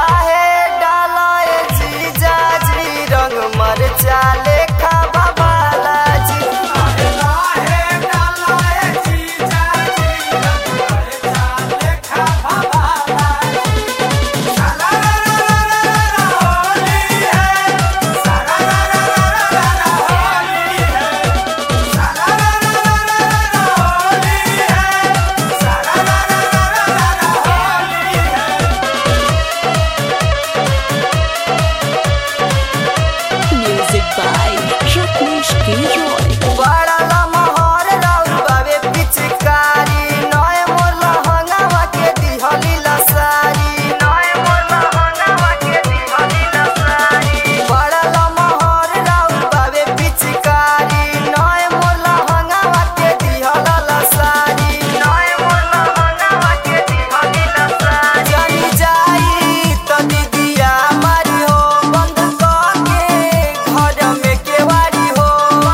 लाहे डालाए जीजा जी रंग मरचा लेखा बाबाला जी Music by Rajneesh Giroy. बड़ा लमहर राउर बाबे पिचकारी नए मोर लहंगावा के दिहली लसारी नए मोर लहंगावा के दिहली लसारी बड़ा लमहर राउर बाबे पिचकारी नए मोर लहंगावा के दिहल लसारी नए मोर लहंगावा के दिहली लसारी जानी जाई त दीदिया मारी हो बंद करके घर में केवारी हो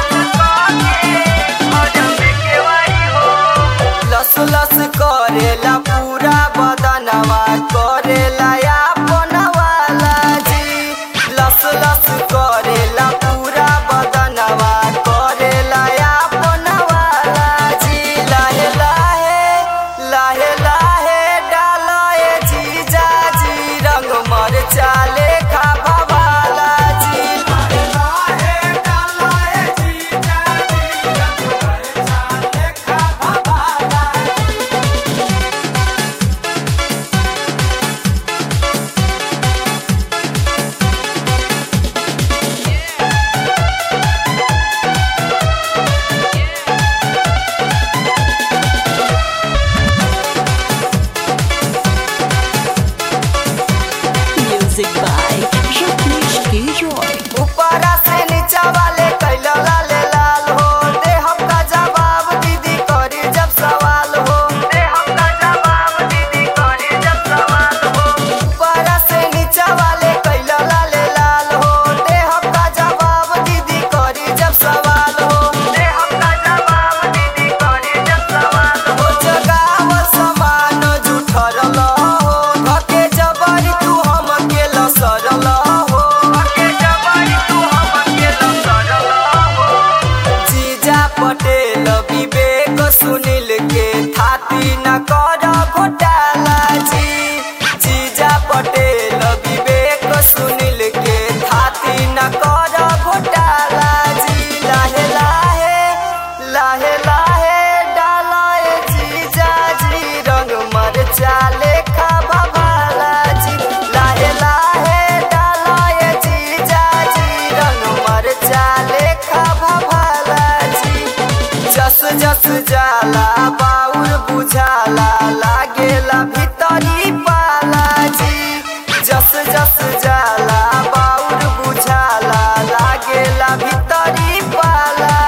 लस लस करेला पूरा बदनवा करेला अपन वाला जी लस लस करेला पूरा बदनवा करेला अपन वाला जी लाहे लाहे लाहे लाहे डालाए जीजा जी रंग मरचा लेखा भवाला जी Music by Rajneesh Giroy. ऊपरा से नीचा वाले कैला लाले लाल हो दे हमका जवाब दीदी करी जब सवाल हो दे हमका जवाब दीदी करी जब सवाल हो ऊपरा से नीचा वाले कैला लाले लाल हो दे हमका जवाब दीदी करी जब सवाल हो दे हमका जवाब दीदी करी जब सवाल हो जगाव समान जुठरल हो धके जबरी तू हमके लसरल हो धके जबरी तू हमके लसरल हो जीजा पटेल विवेक सुनील के थाती न कर घोटाला जी जीजा पटेल विवेक सुनील के थाती न कर घोटाला जी लाहे लाहे लाहे लाहे डालाए जीजा जी रंग मरचा लेखा भवाला जी लाहे लाहे डालाए जीजा जी रंग मरचा लेखा भवाला जी जस जस जाला बाउर बुझाला लागेला भीतरी पाला जी जस जस जाला बाउर बुझाला लागेला भीतरी पाला